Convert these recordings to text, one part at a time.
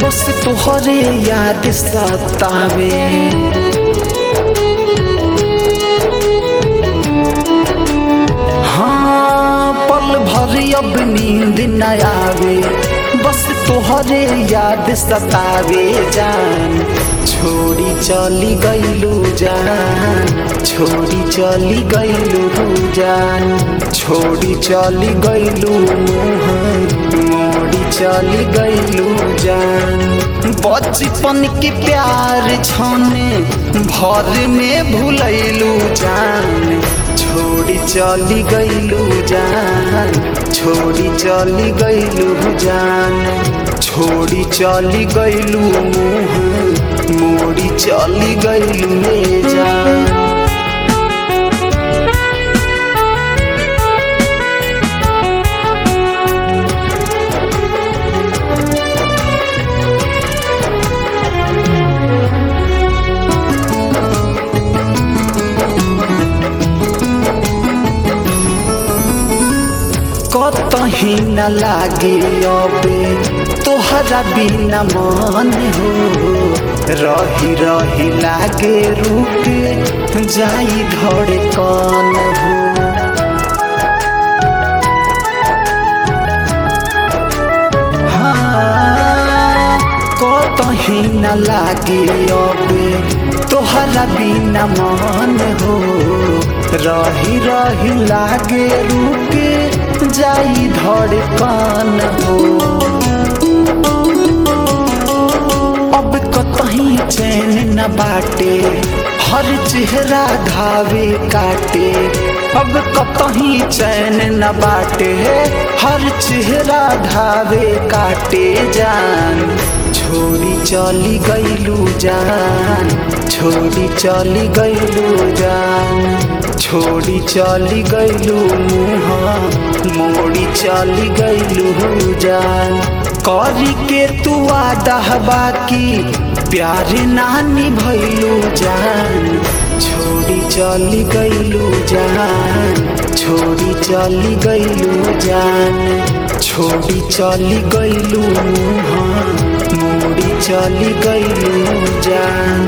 बस तुहरे याद सतावे हाँ पल भर अब नींद न आवे बस तोहरे याद सतावे जान छोड़ी चली गईलू जान छोड़ी चली गईलू जान छोड़ी चली गईलू मोड़ी चली गईलू जान बचपन के प्यार छने भर में भूलैलू जान छोड़ी चली गईलू जान छोड़ी चली गईलू जान छोड़ी चली गईलू मुँह मोड़ी चली गईलू ले जान कतही न लागे अबे तोहरा बिना मन हो रही रही लागे रुक जाई धड़कन हो हाँ, कतही न लागे अबे तोहरा बिना मन हो रही रही लागे रुके जाई धड़कन हो अब कतही चैन न बाटे हर चेहरा धावे काटे अब कतही चैन न बाटे हर चेहरा धावे काटे जान छोड़ी चली गईलू जान छोड़ी चली गईलू जान छोड़ी चली गईलू मुँह मोड़ी चली गईलू जान करी के तू आदा बाकी प्यार नानी भैलू जान छोड़ी चली गईलू जान छोड़ी चली गईलू जान छोड़ी चली गईलू मुँह मोड़ी चली गईलू जान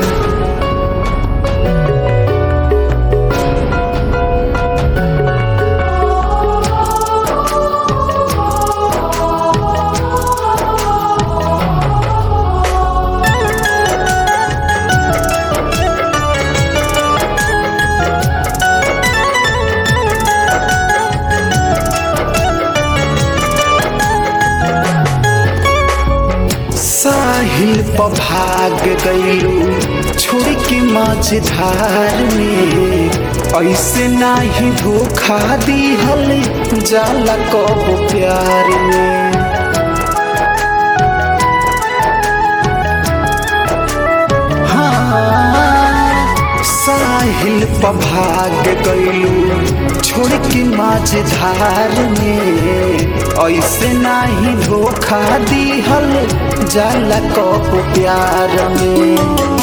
साहिल पर भाग गईलू छोड़ के मझधार में ऐसे नाही धोखा दिहल जाला कब प्यार में हाँ, साहिल पर भाग गईलू छोड़ के मझधार में ऐसे नाही धोखा दिहल जाला कब प्यार में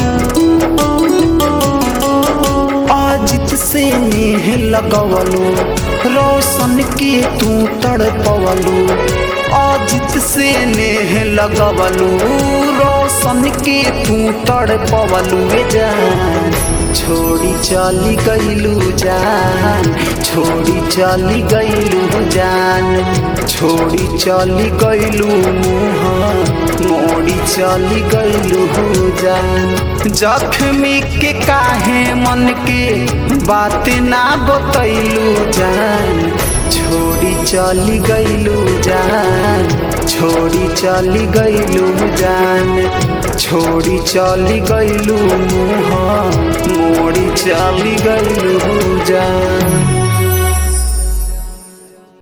अजित से नेह लगवलू रोशन के तू तड़पवलू अजित से नेह लगवलू रोशन के तू तड़पवलू जान छोड़ी चली गईलू जान छोड़ी चली गईलू जान छोड़ी चली गईलू मुँह मोड़ी चली गईलू जान जख्मी के काहे मन के बात ना बतैलू जान छोड़ी चली गईलू जान छोड़ी चली गईलू जान छोड़ी चली गईलू मुँह मोड़ी चली गईलू जान